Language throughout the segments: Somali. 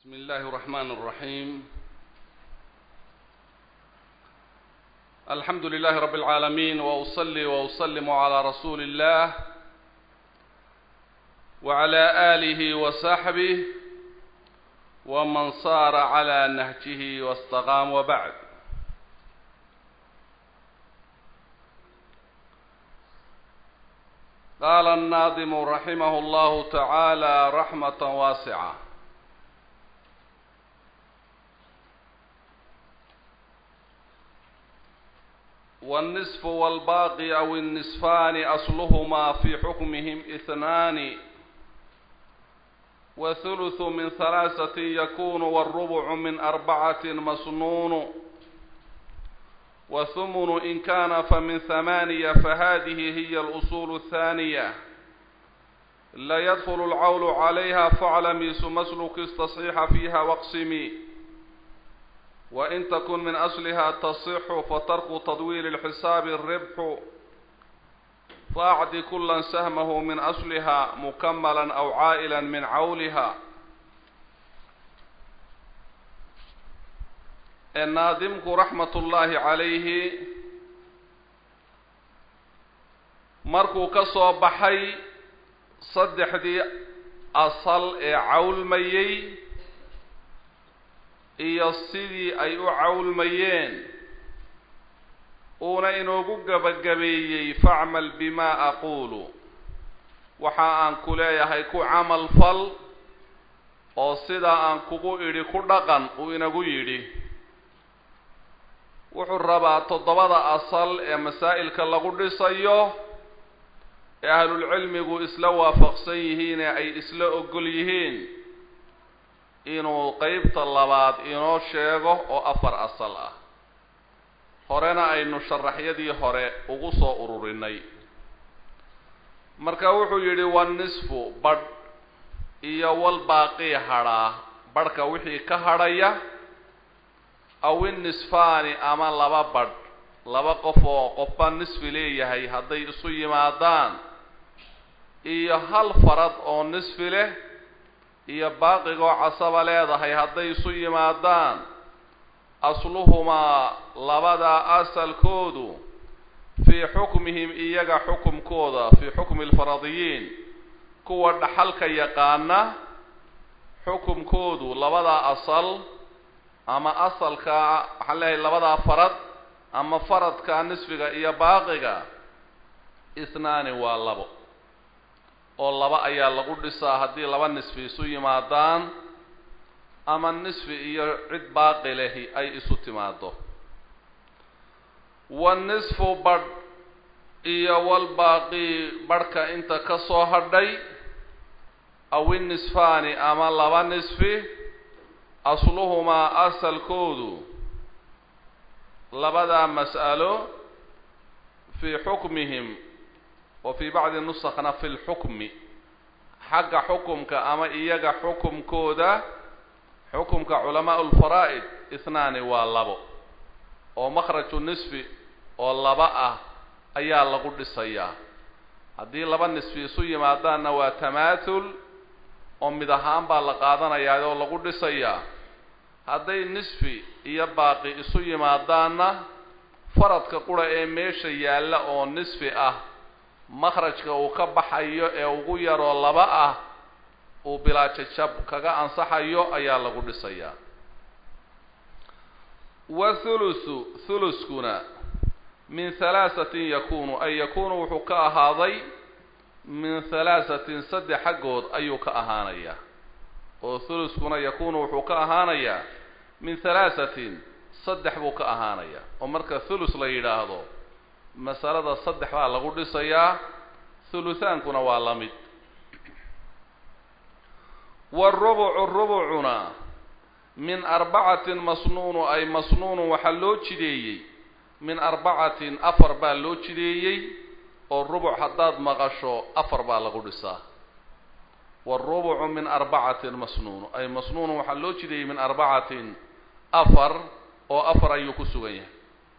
بسم الله الرحمن الرحيم الحمد لله رب العالمين وأصلي وأسلم على رسول الله وعلى آله وصحبه ومن صار على نهجه واستقام وبعد قال الناظم رحمه الله تعالى رحمة واسعة والنصف والباقي أو النصفان أصلهما في حكمهم اثنان وثلث من ثلاثة يكون والربع من أربعة مسنون وثمن إن كان فمن ثمانية فهذه هي الأصول الثانية لا يدخل العول عليها فاعلمي مسلك استصحيح فيها واقسمي وإن تكن من أصلها تصح فترك تطويل الحساب الربح فأعد كلا سهمه من أصلها مكملا أو عائلا من عولها الناظمك رحمة الله عليه markuu ka soo baxay saddexdii asal ee cawlmayey iyo sidii ay u cawlmayeen uuna inoogu gebagabeeyey facmal bimaa aquulu waxa aan ku leeyahay ku camal fal oo sidaa aan kugu idhi ku dhaqan uu inagu yidhi wuxuu rabaa toddobada asal ee masaa'ilka lagu dhisayo ee ahlulcilmigu isla waafaqsan yihiin ee ay isla ogol yihiin inuu qeybta labaad inoo sheego oo afar asal ah horena aynu sharaxyadii hore ugu soo ururinay marka wuxuu yidhi wanisfu badh iyo wal baaqii hadhaa badhka wixii ka hadhaya aw innisfaani ama laba badh laba qof oo qofba nisfi leeyahay hadday isu yimaadaan iyo hal farad oo nisfi leh iyo baaqigoo casaba leedahay hadday isu yimaadaan asluhumaa labadaa asalkoodu fii xukmihim iyaga xukumkooda fii xukmi alfaradiyiin kuwa dhaxalka yaqaana xukumkoodu labadaa asal ama asalka waxaan leeyahay labadaa farad ama faradka nisfiga iyo baaqiga isnaani waa labo oo laba ayaa lagu dhisaa haddii laba nisfi isu yimaadaan ama nisfi iyo cid baaqi lehi ay isu timaado wanisfu badh iyo walbaaqi badhka inta ka soo hadhay aw innisfaani ama laba nisfi asluhumaa asalkoodu labadaa mas'alo fii xukmihim wa fii bacdi nusakna fi lxukmi xagga xukumka ama iyaga xukumkooda xukumka culamaa lfaraa'id isnaani waa labo oo makhraju nisfi oo laba ah ayaa lagu dhisayaa haddii laba nisfi isu yimaadaanna waa tamaathul oo mid ahaan baa la qaadanayaa oo lagu dhisayaa hadday nisfi iyo baaqi isu yimaadaanna faradka qura ee meesha yaalla oo nisfi ah makhrajka uu ka baxayo ee ugu yaroo laba ah uu bilaajajab kaga ansaxayo ayaa lagu dhisayaa wa thuluthu thuluskuna min halaasatin yakunu ay yakunu wuxuu ka ahaaday min halaasatin saddex xaggood ayuu ka ahaanayaa oo thuluskuna yakunu wuxuu ka ahaanayaa min halaasatin saddex buu ka ahaanayaa oo marka thulus la yidhaahdo masalada saddex baa lagu dhisayaa thuluthaankuna waa la mid waarubucu rubucuna min arbacatin masnuunu ay masnuunun waxaa loo jideeyey min arbacatin afar baa loo jideeyey oo rubuc haddaad maqasho afar baa lagu dhisaa waarubucu min arbacatin masnuunu ay masnuunun waxaa loo jideeyey min arbacatin afar oo afar ayuu ku sugan yahay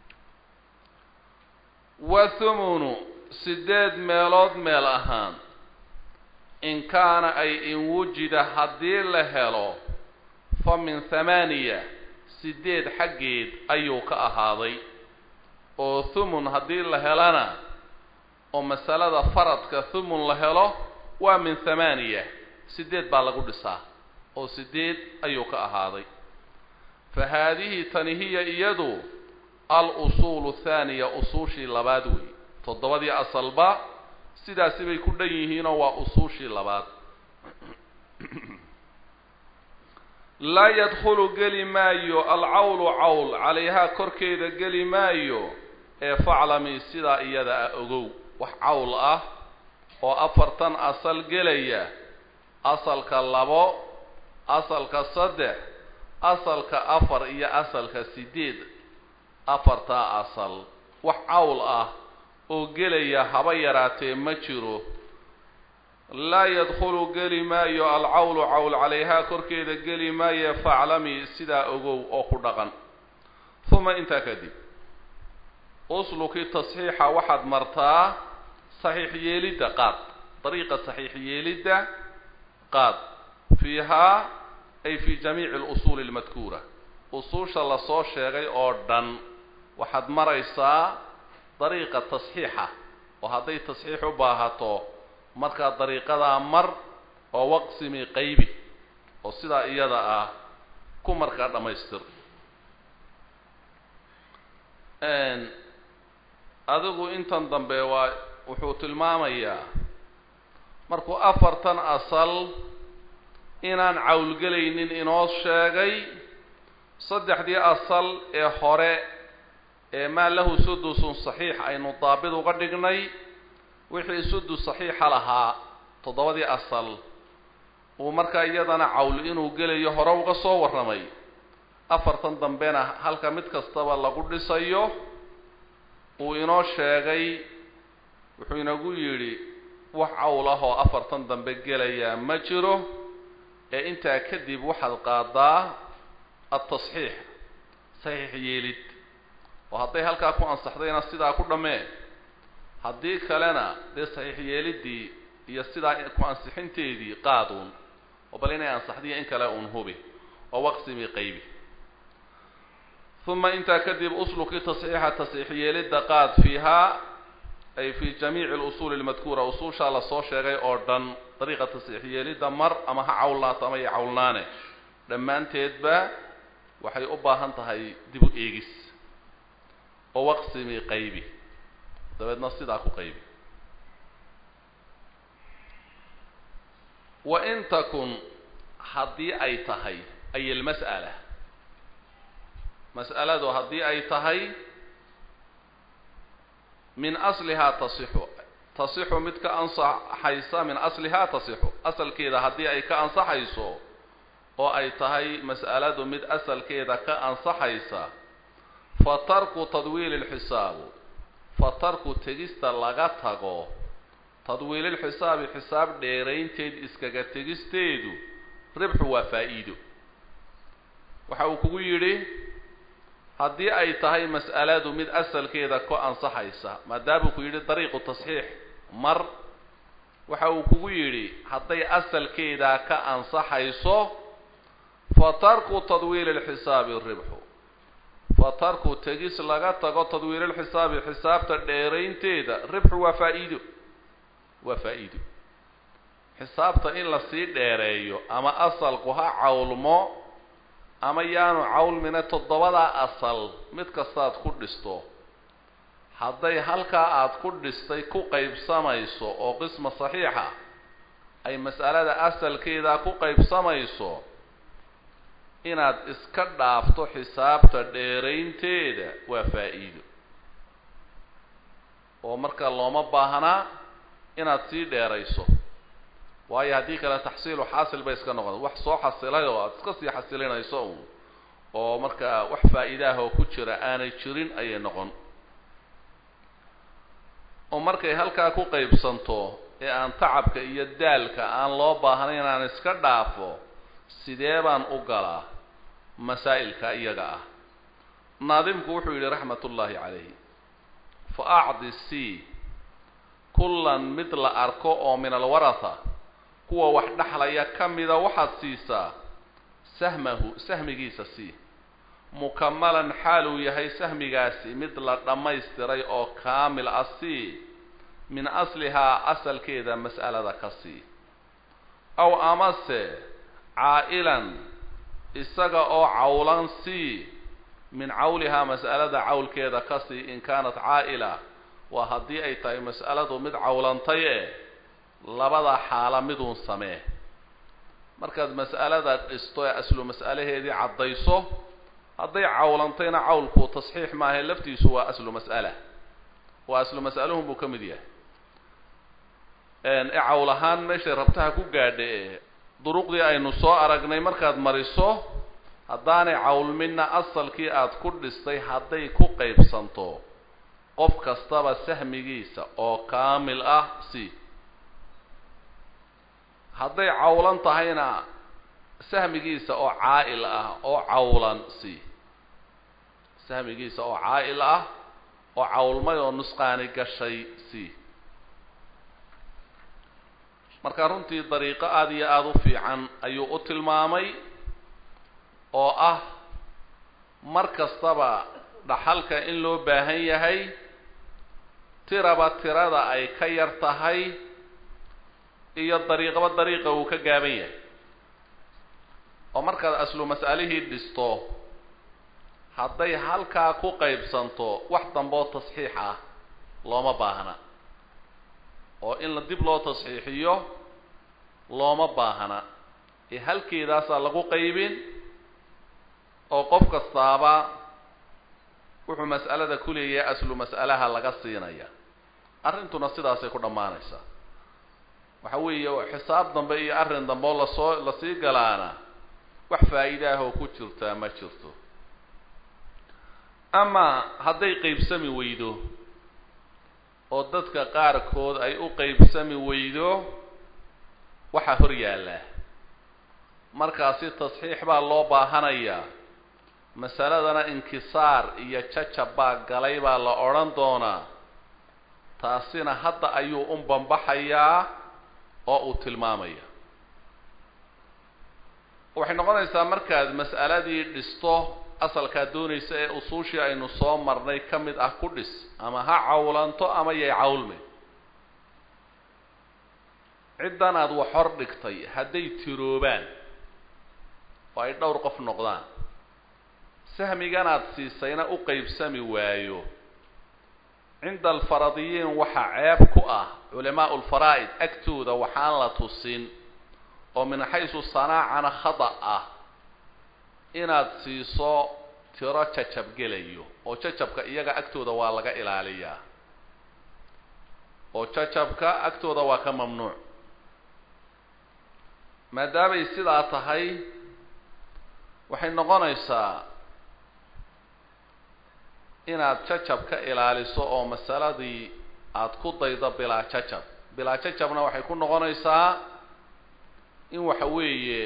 wa thumunu sideed meelood meel ahaan in kaana ay in wujida haddii la helo min thamaaniya sideed xaggeed ayuu ka ahaaday oo thumun haddii la helana oo masalada faradka thumun la helo waa min thamaaniya sideed baa lagu dhisaa oo sideed ayuu ka ahaaday fa haadihi tani hiya iyadu al-usuulu thaaniya usuushii labaad wey toddobadii asalba sidaasi bay ku dhan yihiinoo waa usuushii labaad laa yadkhulu geli maayo alcawlu cawl calayhaa korkeeda geli maayo ee faclami sidaa iyada ah ogow wax cawl ah oo afartan asal gelaya asalka labo asalka saddex asalka afar iyo asalka sideed afartaa asal wax cawl ah oo gelaya haba yaraatee ma jiro laa yadkhulu geli maayo alcawlu cawl calayhaa korkeeda geli maayo faclami sidaa ogow oo ku dhaqan uma intaa kadib usluki tasxiixa waxaad martaa saxiix yeelidda qaad dariiqa saxiix yeelidda qaad fiihaa ay fi jamiici alusuuli almadkuura usuusha lasoo sheegay oo dhan waxaad maraysaa dariiqa tasxiixa oo hadday tasxiix u baahato markaa dariiqadaa mar oo waqsimi qaybi oo sidaa iyada ah ku markaa dhammaystir adigu intan dambe waa wuxuu tilmaamayaa markuu afartan asal inaan cawlgelaynin inoo sheegay saddexdii asal ee hore ee maa lahu sudusun saxiix aynu daabid uga dhignay wixii sudus saxiixa lahaa toddobadii asal uu markaa iyadana cawl inuu gelayo hore uga soo warramay afartan dambena halka mid kastaba lagu dhisayo uu inoo sheegay wuxuu inagu yidhi wax cawl ah oo afartan dambe gelayaa ma jiro ee intaa kadib waxaad qaadaa altasxiix saxiix yeelid oo hadday halkaa ku ansaxdayna sidaa ku dhammee haddii kalena dee saxiix yeeliddii iyo sidaa ku ansixinteedii qaaduun oo bal inay ansaxdiyo in kale uun hubi oo waqsimi qaybi uma intaa kadib usluki tasxiixa tasxiix yeelidda qaad fiihaa ay fi jamiici alusuuli almadkuura usuushaa lasoo sheegay oo dhan dariiqa tasxiix yeelidda mar ama ha cawlnaato ama ya cawlnaane dhammaanteedba waxay u baahan tahay dib u eegis oo waqsimi qaybi dabeedna sidaa ku qaybi wa in takun haddii ay tahay ay almas'ala mas'aladu haddii ay tahay min aslihaa tasixu tasixu mid ka ansaxaysa min aslihaa tasixu asalkeeda haddii ay ka ansaxayso oo ay tahay mas'aladu mid asalkeeda ka ansaxaysa fa tarku tadwiili lxisaabu fa tarku tegista laga tago tadwiililxisaabi xisaab dheeraynteed iskaga tegisteedu ribxu waa faa'iido waxa uu kugu yidhi haddii ay tahay mas'aladu mid asalkeeda ka ansaxaysa maadaamuu ku yidhi dariiqu tasxiix mar waxa uu kugu yidhi hadday asalkeedaa ka ansaxayso fa tarku tadwiili lxisaabi ribxu fa tarku tegis laga tago tadwiililxisaabi xisaabta dheeraynteeda ribxu waa faa'iido waa faa'iido xisaabta in lasii dheereeyo ama asalku ha cawlmo ama yaanu cawlmina toddobadaa asal mid kastaad ku dhisto hadday halkaa aad ku dhistay ku qaybsamayso oo qisma saxiixa ay mas'alada asalkeedaa ku qaybsamayso inaad iska dhaafto xisaabta dheeraynteeda waa faa'iido oo marka looma baahnaa inaad sii dheerayso waayo haddii kale taxsiilu xaasil bay iska noqon wax soo xasilay oo aada iska sii xasilinayso uun oo markaa wax faa'iidaah oo ku jira aanay jirin ayay noqon oo markay halkaa ku qaybsanto ee aan tacabka iyo daalka aan loo baahnayn inaan iska dhaafo sidee baan u galaa masaa'ilka iyaga ah naadimku wuxuu yidhi raxmat ullaahi calayhi fa acdi c kullan mid la arko oo min alwaratha kuwa wax dhexlaya ka mida waxaad siisaa sahmahu sahmigiisa sii mukamalan xaal uu yahay sahmigaasi mid la dhammaystiray oo kaamil ah sii min aslihaa asalkeeda mas'alada ka sii aw amase caa'ilan isaga oo cawlan sii min cawlihaa mas'alada cawlkeeda ka sii in kaanat caa'ila waa haddii ay tahay mas'aladu mid cawlantay e labada xaala miduun samee markaad mas'alada dhisto ee aslu mas'alaheedii caddayso hadday cawlantayna cawlku tasxiix maahae laftiisu waa aslu mas'ala waa aslu mas'aluhun buu ka mid yahay e cawl ahaan meeshay rabtaha ku gaadha e duruqdii aynu soo aragnay markaad mariso haddaanay cawlmina asalkii aada ku dhistay hadday ku qaybsanto qof kastaba sahmigiisa oo kaamil ah si hadday cawlan tahayna sahmigiisa oo caa'il ah oo cawlan si sahmigiisa oo caa'il ah oo cawlmay oo nusqaani gashay si marka runtii dariiqo aada iyo aada u fiican ayuu u tilmaamay oo ah mar kastaba dhaxalka in loo baahan yahay tiraba tirada ay ka yar tahay iyo dariiqaba dariiqa uu ka gaaban yahay oo markaad aslu mas'alihii dhisto hadday halkaa ku qaybsanto wax damboo tasxiix ah looma baahna oo in la dib loo tasxiixiyo looma baahna ee halkeedaasaa lagu qaybin oo qof kastaaba wuxuu mas'alada ku leeyahay aslu mas'alaha laga siinaya arrintuna sidaasay ku dhammaanaysaa waxa weeye xisaab dambe iyo arrin dambe oo lasoo lasii galaana wax faa'iide ah oo ku jirtaa ma jirto ama hadday qaybsami weydo oo dadka qaarkood ay u qaybsami weydo waxaa hor yaallaa markaasi tasxiix baa loo baahanayaa masaladana inkisaar iyo jajab baa galay baa la odhan doonaa taasina hadda ayuu un bambaxayaa oo uu tilmaamaya waxay noqonaysaa markaad mas'aladii dhisto asalkaad doonaysa ee usuushii aynu soo marnay ka mid ah ku dhis ama ha cawlanto ama yay cawlme ciddan aad wax hor dhigtay hadday tiroobaan oo ay dhowr qof noqdaan sahmiganaad siisayna u qaybsami waayo cinda alfaradiyiin waxaa ceeb ku ah culamaau lfaraa'id agtooda waxaan la tusin oo min xaysu sanaacana khada ah inaad siiso tiro jajab gelayo oo jajabka iyaga agtooda waa laga ilaaliyaa oo jajabka agtooda waa ka mamnuuc maadaamay sidaa tahay waxay noqonaysaa inaad jajab ka ilaaliso oo masaladii aada ku daydo bilaa jajab bilaa jajabna waxay ku noqonaysaa in waxa weeye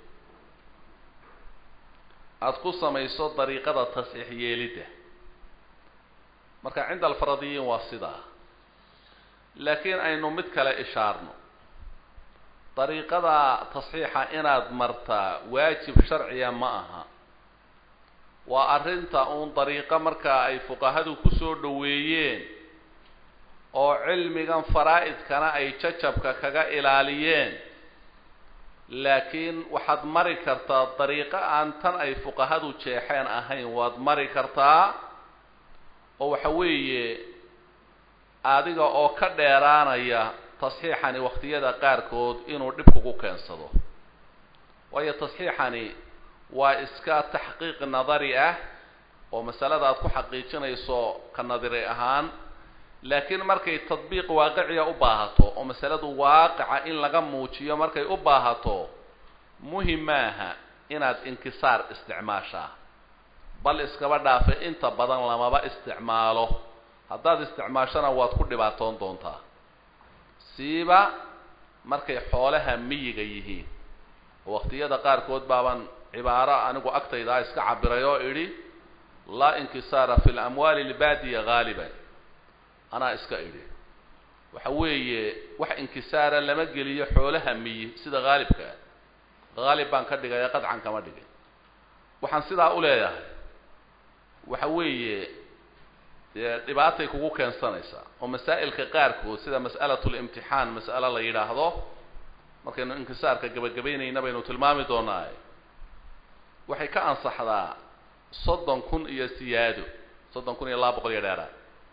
aada ku samayso dariiqada tasxiix yeelidda marka cinda alfaradiyiin waa sidaa laakiin aynu mid kale ishaarno dariiqada tasxiixa inaad martaa waajib sharciya ma aha waa arrinta uun dariiqo markaa ay fuqahadu kusoo dhoweeyeen oo cilmigan faraa'idkana ay jajabka kaga ilaaliyeen laakiin waxaad mari kartaa dariiqo aan tan ay fuqahadu jeexeen ahayn waad mari kartaa oo waxa weeye adiga oo ka dheeraanaya tasxiixani wakhtiyada qaarkood inuu dhib kugu keensado waayo tasxiixani waa iska taxqiiq nadari ah oo masalada aad ku xaqiijinayso ka nadari ahaan laakiin markay tadbiiq waaqiciya u baahato oo masaladu waaqica in laga muujiyo markay u baahato muhim maaha inaad inkisaar isticmaashaa bal iskaba dhaafe inta badan lamaba isticmaalo haddaad isticmaashona waad ku dhibaatoon doontaa siiba markay xoolaha miyiga yihiin oo waqtiyada qaarkood baaban cibaaro anigu agtaydaa iska cabiray oo idhi laa inkisaara fi lamwaali lbaadiya haaliban anaa iska idhi waxa weeye wax inkisaara lama geliyo xoolaha miyi sida haalibkaa haalib baan ka dhigay ee qadcan kama dhigin waxaan sidaa u leeyahay waxa weeye dee dhibaatay kugu keensanaysaa oo masaa'ilka qaarkood sida mas'alatlimtixaan mas'alo la yidhaahdo markaynu inkisaarka gebagabaynayna baynu tilmaami doonaa waxay ka ansaxdaa soddon kun iyo siyaado soddon kun iyo laba boqol iyo dheeraad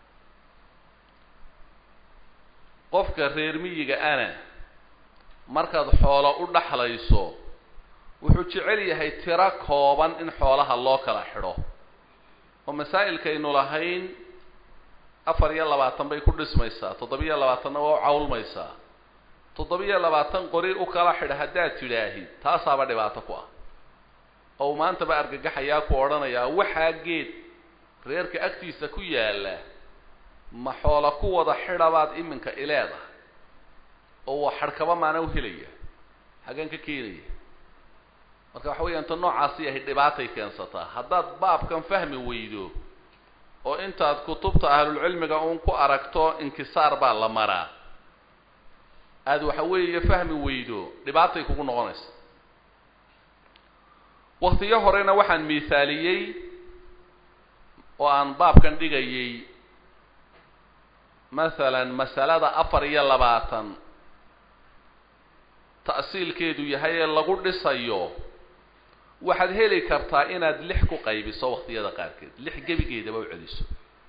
qofka reer miyiga ana markaad xoolo u dhaxlayso wuxuu jecel yahay tiro kooban in xoolaha loo kala xidho oo masaa'ilkaynu lahayn afar iyo labaatan bay ku dhismaysaa toddobiyo labaatanna waa u cawlmaysaa toddobiyo labaatan qori u kala xidha haddaad tidhaahid taasaaba dhibaato ku ah oo maantaba argagaxayaa ku odhanayaa waxaa geed reerka agtiisa ku yaalla ma xoola ku wada xidhabaad iminka ileeda oo waa xadhkaba maana u helaya xageen ka keenaya marka waxa weeyaan ta noocaasi ahay dhibaatay keensataa haddaad baabkan fahmi weydo oo intaad kutubta ahlulcilmiga uun ku aragto inkisaar baa la maraa aada waxa weeye fahmi weydo dhibaatay kugu noqonaysa waktiyo horena waxaan miithaaliyey oo aan baabkan dhigayay masalan masalada afar iyo labaatan ta'siilkeedu yahay ee lagu dhisayo waxaad heli kartaa inaad lix ku qaybiso waktiyada qaarkeed lix gebigeedaba u celiso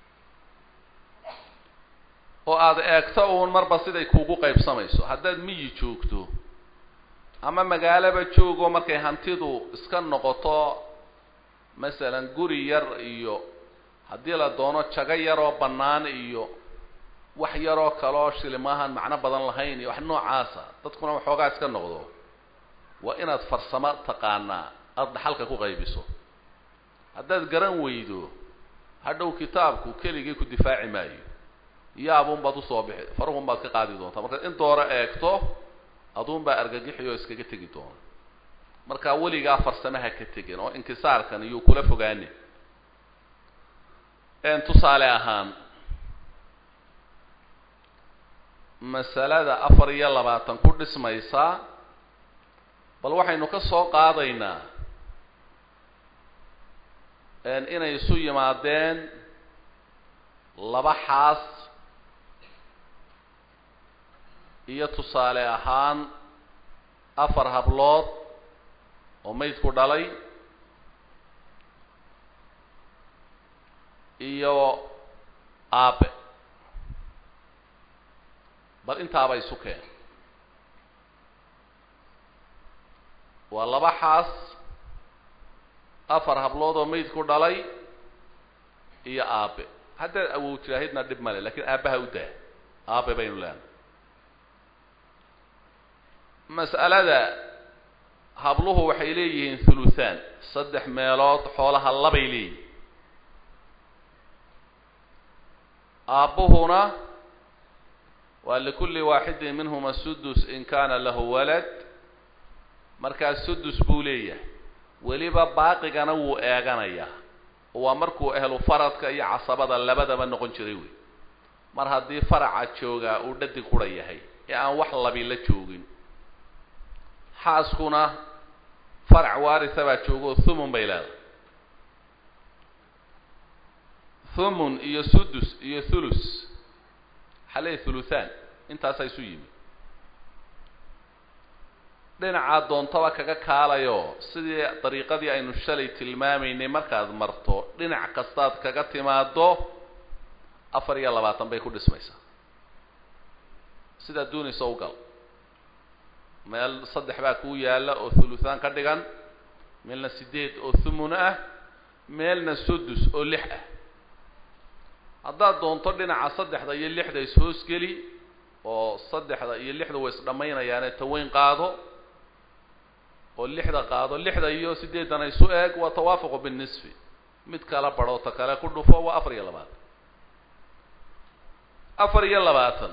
oo aada eegto uun marba siday kuugu qaybsamayso haddaad miyi joogto ama magaalaba joogo markay hantidu iska noqoto masalan guri yar iyo haddii la doono jago yaroo bannaan iyo wax yaroo kaloo shilimahan macno badan lahayn iyo wax noocaasa dadkuna waxoogaa iska noqdo waa inaad farsamo taqaanaa aada dhaxalka ku qaybiso haddaad garan weydo hadhow kitaabku keligii ku difaaci maayo yaabun baad usoo bixi faruhun baad ka qaadi doontaa markaad in dooro eegto aduun baa argagixi oo iskaga tegi doona markaa weligaa farsamaha ka tegin oo inkisaarkan iyuu kula fogaanin tusaale ahaan masalada afar iyo labaatan ku dhismaysa bal waxaynu ka soo qaadaynaa inay isu yimaadeen laba xaas iyo tusaale ahaan afar hablood oo maydku dhalay iyo aabe bal intaaba isu keen waa laba xaas afar hablood oo maydku dhalay iyo aabe haddaad awow tiraahidna dhib male lakin aabbaha u daa aabe baynu leenahay mas'alada habluhu waxay leeyihiin thuluthaan saddex meelood xoolaha labay leeyihin aabbuhuna waa likulli waaxidin minhuma sudus in kana lahu walad markaa sudus buu leeyahay weliba baaqigana wuu eeganayaa oo waa markuu ehlu faradka iyo casabada labadaba noqon jiray wey mar haddii faraca joogaa uu dhadig qura yahay ee aan wax labi la joogin xaaskuna farac waarisa baa joogo thumun bay leedahay thumun iyo sudus iyo thulus xaley thuluthaan intaasaa isu yimi dhinacaa doontaba kaga kaalayo sidii dariiqadii aynu shalay tilmaamaynay markaad marto dhinac kastaad kaga timaado afar iyo labaatan bay ku dhismaysaa sidaad doonaysa u gal meel saddex baa kuu yaalla oo thuluthaan ka dhigan meelna sideed oo thumun ah meelna sudus oo lix ah haddaad doonto dhinaca saddexda iyo lixda is-hoosgeli oo saddexda iyo lixda way isdhammaynayaane taweyn qaado oo lixda qaado lixda iyo sideedana isu eeg waa tawaafuqu binnisfi mid kala badho ta kale ku dhufo waa afar iyo labaatan afar iyo labaatan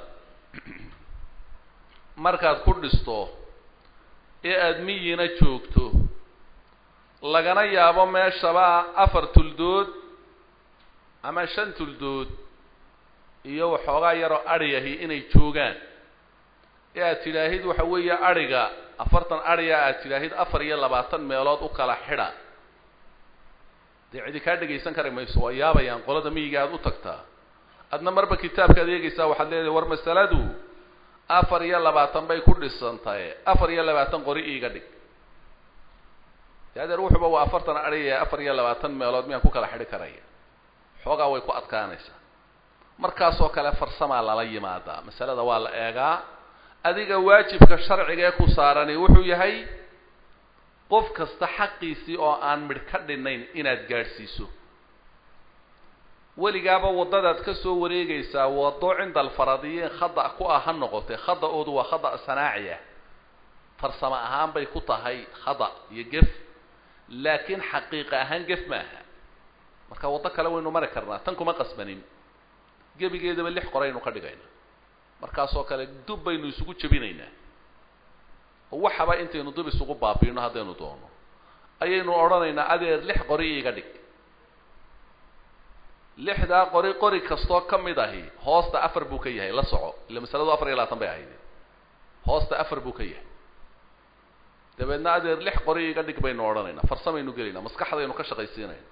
markaad ku dhisto ee aada miyina joogto lagana yaabo meeshaba afar tuldood ama shan tuldood iyo waxoogaa yaroo adhiyahi inay joogaan ee aad tidhaahid waxa weeye adhiga afartan adhiya aad tidhaahid afar iyo labaatan meelood u kala xidha dee cidi kaa dhegaysan kari mayso waa yaabayaan qolada miyiga aad u tagtaa adna marba kitaabkaad eegaysaa waxaad leedahay war masaladu afar iyo labaatan bay ku dhisantaye afar iyo labaatan qori iiga dhig de adeer wuxuuba waa afartan adhiya afar iyo labaatan meelood miyaan ku kala xidhi karaya xoogaa way ku adkaanaysaa markaasoo kale farsamaa lala yimaadaa masalada waa la eegaa adiga waajibka sharciga ee ku saarani wuxuu yahay qof kasta xaqiisii oo aan midh ka dhinayn inaad gaadhsiiso weligaaba waddadaad ka soo wareegaysaa waddo cinda alfaradiyiin khada ku ah ha noqotee khada-oodu waa khada sanaaci ah farsamo ahaan bay ku tahay khada iyo gef laakiin xaqiiqa ahaan gef maaha marka waddo kale waynu mari karnaa tan kuma qasbanin gebigeedaba lix qoraynu ka dhigayna markaasoo kale dub baynu isugu jebinaynaa oo waxaba intaynu dub isugu baabiino haddaynu doono ayaynu odhanaynaa adeer lix qori iiga dhig lixdaa qori qori kastoo ka mid ahi hoosta afar buu ka yahay la soco illa masaladu afar iyo labaatan bay ahayd hoosta afar buu ka yahay dabeedna adeer lix qori iiga dhig baynu odhanaynaa farsamaynu gelaynaa maskaxdaynu ka shaqaysiinayna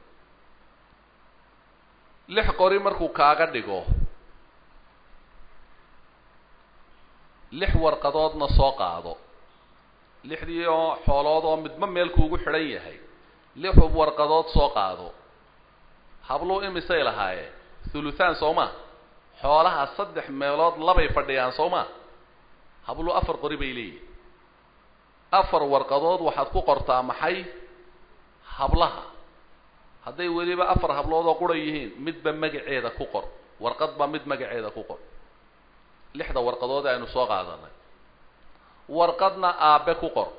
lix qori markuu kaaga dhigo lix warqadoodna soo qaado lixdii oo xoolood oo midba meel kuugu xidhan yahay lix warqadood soo qaado habluu imisay lahaayeen thuluthaan soo ma xoolaha saddex meelood labay fadhiyaan soo ma habluu afar qori bay leeyihin afar warqadood waxaad ku qortaa maxay hablaha hadday weliba afar hablood oo qura yihiin midba magaceeda ku qor warqadba mid magaceeda ku qor lixda warqadood aynu soo qaadanay warqadna aabe ku qor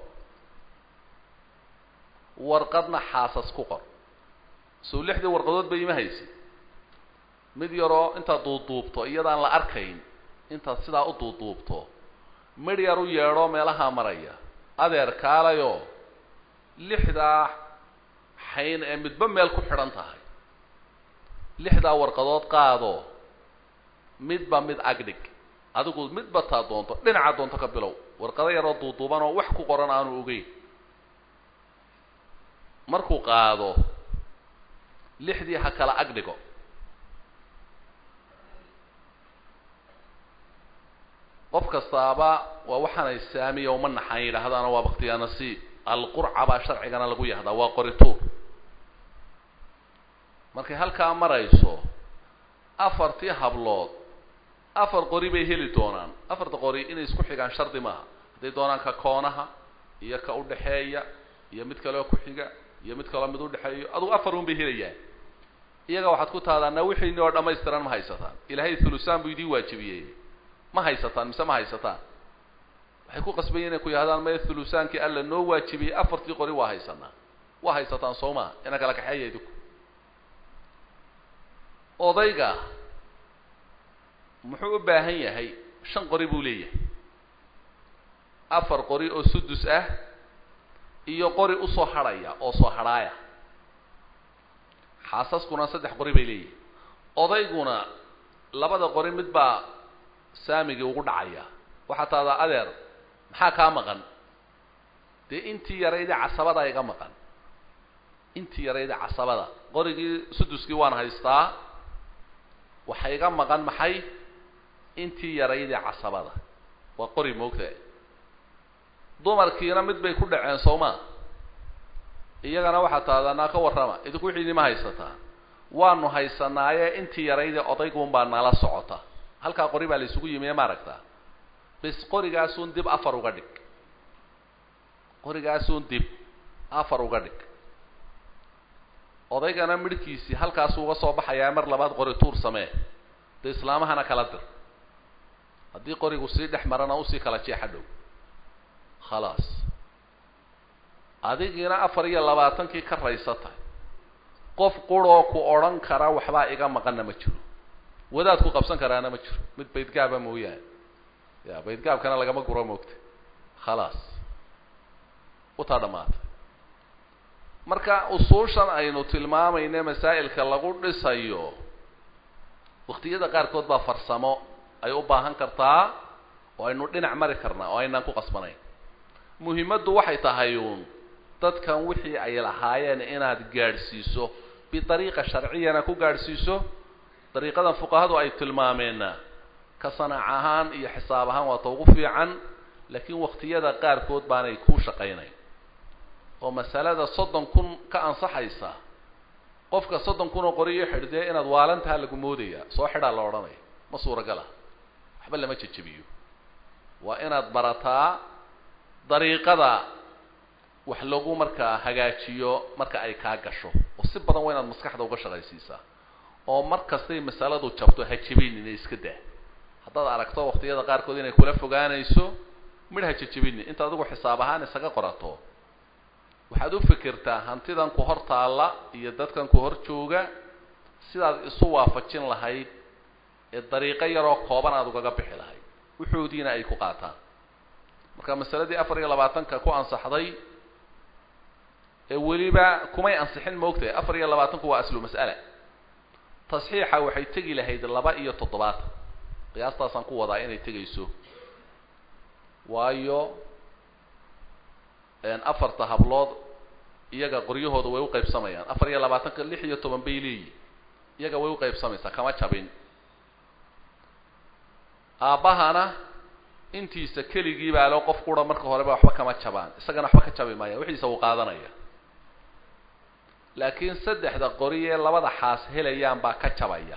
warqadna xaasas ku qor sow lixdii warqadood ba ima haysid mid yaroo intaad duuduubto iyadaan la arkayn intaad sidaa u duuduubto midh yar u yeedho meelahaa maraya adeer kaalayo lixdaa xayn ee midba meel ku xidhan tahay lixdaa warqadood qaado midba mid agdhig adigu midba taa doonto dhinaca doonto ka bilow warqado yaroo duuduuban oo wax ku qoran aanu ogeyn markuu qaado lixdii ha kala agdhigo qof kastaaba waa waxaanay saamiya uma naxaan yidhaahdaana waa baktiyaa nasiib alqurca baa sharcigana lagu yahdaa waa qorituur markay halkaa marayso afartii hablood afar qori bay heli doonaan afarta qori inay isku xigaan shardi maaha hadday doonaan ka koonaha iyo ka udhaxeeya iyo mid kaleo ku xiga iyo mid kaloo mid udhexeeyo adugu afar un bay helayaan iyaga waxaad ku tahdaana wixiini oo dhamaystiran ma haysataan ilaahay thulusaan buu idii waajibiyey ma haysataan mise ma haysataan waxay ku qasbayen inay ku yahdaan maya thulusaankii alla noo waajibiyey afartii qori waa haysanaa waa haysataan soo maa ina kala kaxeeya idinku odayga muxuu u baahan yahay shan qori buu leeyahay afar qori oo sudus ah iyo qori usoo hadhaya oo soo hadhaaya xaasaskuna saddex qori bay leeyihin odayguna labada qori mid baa saamigii ugu dhacaya waxaa tahdaa adeer maxaa kaa maqan dee intii yaraydii casabada iga maqan intii yaraydii casabada qorigii suduskii waan haystaa waxa iga maqan maxay intii yaraydii casabada waa qori moogta dumarkiina mid bay ku dhaceen soo ma iyagana waxaa tahdanaa ka warrama idinku wixiini ma haysataa waanu haysanaaye intii yaraydii odayguunbaa nala socota halkaa qori baa la isugu yimiye ma aragtaa bis qorigaasun dib afar uga dhig qorigaasun dib afar uga dhig odaygana midhkiisii halkaasuu uga soo baxayaa mar labaad qori tuur samee dee islaamahana kala dir haddii qorigu sii dhex marana usii kala jeexa dhow khalaas adigiina afar iyo labaatankii ka raysatay qof quroo ku odhan kara waxbaa iga maqanna ma jiro wadaad ku qabsan karaana ma jiro mid baydgaaba mooyaane ya baydgaabkana lagama guro moogta khalaas utaa dhamaatay marka usuushan aynu tilmaamayne masaa'ilka lagu dhisayo waktiyada qaarkood baa farsamo ay u baahan kartaa oo aynu dhinac mari karnaa oo aynaan ku qasbanayn muhimaddu waxay tahay uun dadkan wixii ay lahaayeen inaad gaadhsiiso bidariiqa sharciyana ku gaadhsiiso dariiqadan fuqahadu ay tilmaameenna ka sanac ahaan iyo xisaab ahaan waa ta ugu fiican laakiin waqtiyada qaarkood baanay kuu shaqaynayn oo masalada soddon kun ka ansaxaysa qofka soddon kun oo qoriyo xidhdee inaad waalantaha lagu moodayaa soo xidhaa la odhanaya ma suuragala waxba lama jejebiyo waa inaad barataa dariiqada wax lagu markaa hagaajiyo marka ay kaa gasho oo si badan waa inaad maskaxda uga shaqaysiisaa oo mar kastay masaladu jabto ha jebinin ee iska daa haddaad aragto waqtiyada qaarkood inay kula fogaanayso midh ha jejebinin inta adigu xisaab ahaan isaga qorato waxaad u fikirtaa hantidan ku hor taalla iyo dadkan ku hor jooga sidaad isu waafajin lahayd ee dariiqo yaroo kooban aada ugaga bixi lahayd wuxoodiina ay ku qaataan marka masaladii afar iyo labaatanka ku ansaxday ee weliba kumay ansixin maogtahay afar iyo labaatanku waa aslu mas'ala tasxiixa waxay tegi lahayd laba iyo toddobaatan qiyaastaasaan ku wadaa inay tegayso waayo afarta hablood iyaga qoryahooda way uqaybsamayaan afar iyo labaatanka lix iyo toban bay leeyihin iyaga way uqaybsamaysaa kama jabin aabbahana intiisa keligii baa loo qof qura marka horeba waxba kama jabaan isagana waxba ka jabi maayaan wixiisa uu qaadanaya laakiin saddexda qori ee labada xaas helayaan baa ka jabaya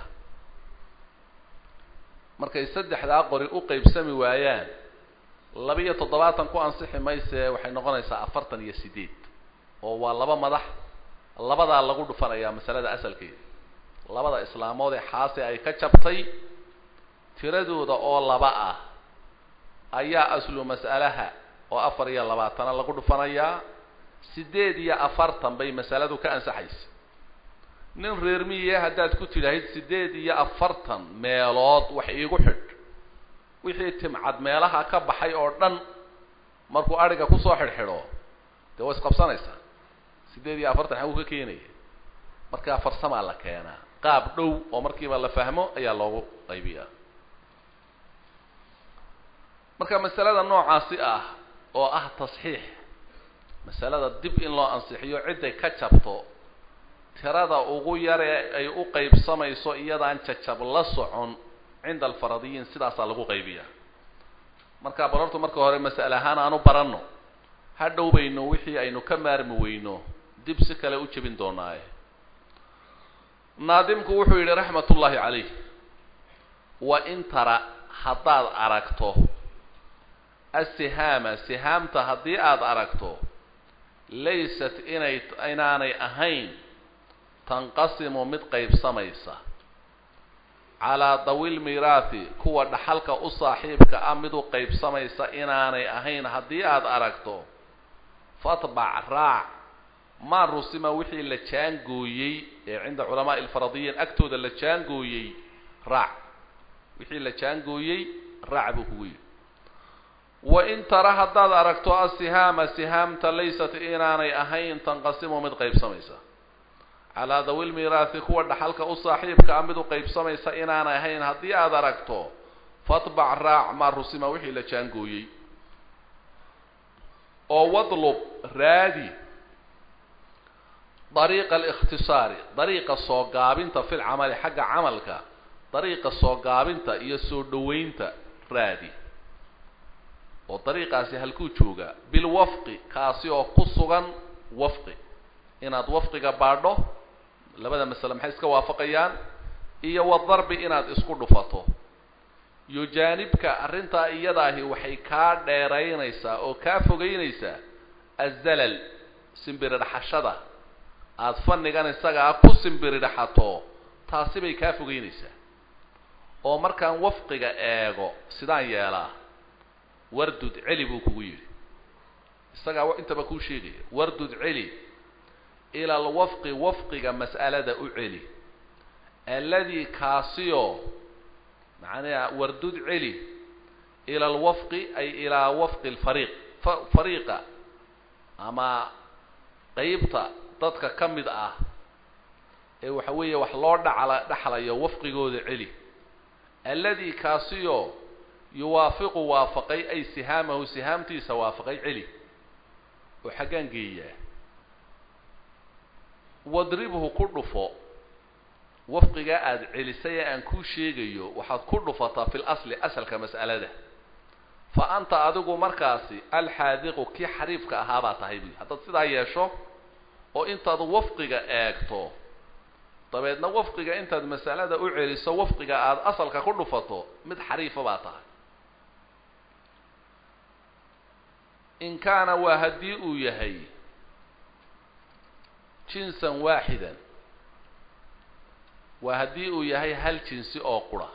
markay saddexdaa qori u qeybsami waayaan laba iyo toddobaatan ku ansixi maysee waxay noqonaysaa afartan iyo sideed oo waa laba madax labadaa lagu dhufanayaa masalada asalkeeda labada islaamood ee xaasi ay ka jabtay tiradooda oo laba ah ayaa aslu mas'alaha oo afar iyo labaatana lagu dhufanayaa sideed iyo afartan bay masaladu ka ansaxaysa nin reer miye haddaad ku tidhaahid sideed iyo afartan meelood wax iigu xidh wixii timcad meelaha ka baxay oo dhan markuu adhiga kusoo xidhxidho dee waa isqabsanaysaa sideed iyo afartan xaguu ka keenaya markaa farsamaa la keenaa qaab dhow oo markiiba la fahmo ayaa loogu qaybiyaa marka masalada noocaasi ah oo ah tasxiix masalada dib in loo ansixiyo cidday ka jabto tirada ugu yaree ay u qaybsamayso iyadaan jajab la socon cinda alfaradiyiin sidaasaa lagu qaybiyaa marka bal horta marka hore mas'ale ahaan aanu baranno ha dhow bayno wixii aynu ka maarmi weyno dib si kale u jebin doonaaye naadimku wuxuu yidhi raxmat ullaahi calayh wa in tara haddaad aragto asihaama sihaamta haddii aada aragto laysat inay inaanay ahayn tanqasimu mid qaybsamaysa calaa dawil miiraathi kuwa dhaxalka u saaxiibka ah mid u qaybsamaysa inaanay ahayn haddii aada aragto fatbac raac maa rusima wixii la jaangooyey ee cinda culamaa'i alfaradiyiin agtooda la jaangooyey raac wixii la jaangooyey raac buu kugu yidhi wa in tara haddaad aragto asihaama sihaamta laysat inaanay ahayn tanqasimu mid qaybsamaysa calaa dawil miiraathi kuwa dhaxalka u saaxiibka ah mid u qaybsamaysa inaanay ahayn haddii aada aragto fatbac raac maa rusima wixii la jaangooyey oo wadlub raadi dariiqa alikhtisaari dariiqa soo gaabinta fil camali xagga camalka dariiqa soo gaabinta iyo soo dhoweynta raadi oo dariiqaasi halkuu joogaa bilwafqi kaasi oo ku sugan wafqi inaad wafqiga baadho labada masale maxay iska waafaqayaan iyo wadarbi inaad isku dhufato yujaanibka arrintaa iyadaahi waxay kaa dheeraynaysaa oo kaa fogeynaysaa azalal simbiridhaxashada aada fannigan isagaa ku simbiridhaxato taasi bay kaa fogeynaysaa oo markaan wafqiga eego sidaan yeelaa wardud celi buu kugu yidhi isagaa intaba kuu sheegaya wardud celi ila alwafqi wafqiga mas'alada u celi alladii kaasiyo macnaha wardud celi ila alwafqi ay ilaa wafqi alfariiq fariiqa ama qeybta dadka ka mid ah ee waxa weeye wax loo dhacla dhaxlayo wafqigooda celi alladii kaasiyo yuwaafiqu waafaqay ay sihaamahu sihaamtiisa waafaqay celi oo xaggaan geeyaa wadribhu ku dhufo wafqigaa aada celisay ee aan kuu sheegayo waxaad ku dhufataa fi lasli asalka mas'alada fa anta adigu markaasi alxaadiqu kii xariifka ahaa baa tahay buy haddaad sidaa yeesho oo intaad wafqiga eegto dabeedna wafqiga intaad mas'alada u celiso wafqiga aada asalka ku dhufato mid xariifa baa tahay in kaana waa haddii uu yahay jinsan waaxidan waa haddii uu yahay hal jinsi oo qura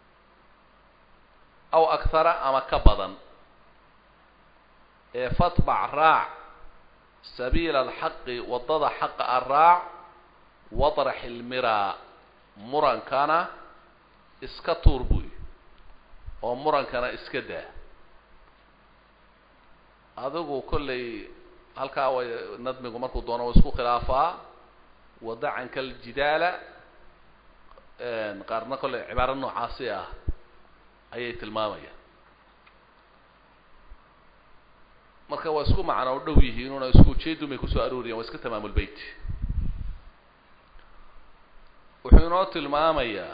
aw akhara ama ka badan ee fatbac raac sabiila alxaqi waddada xaqa a raac wadrax ilmiraa murankana iska tuur buy oo murankana iska daa adigu kollay halkaa way nadmigu markuu doono wa isku khilaafaa wadacanka aljidaala qaarna kollay cibaaro noocaasi ah ayay tilmaamayaan marka waa isku macno dhow yihiin una isku ujeedun bay kusoo arooriyaan waa iska tamaamulbeyt wuxuu inoo tilmaamayaa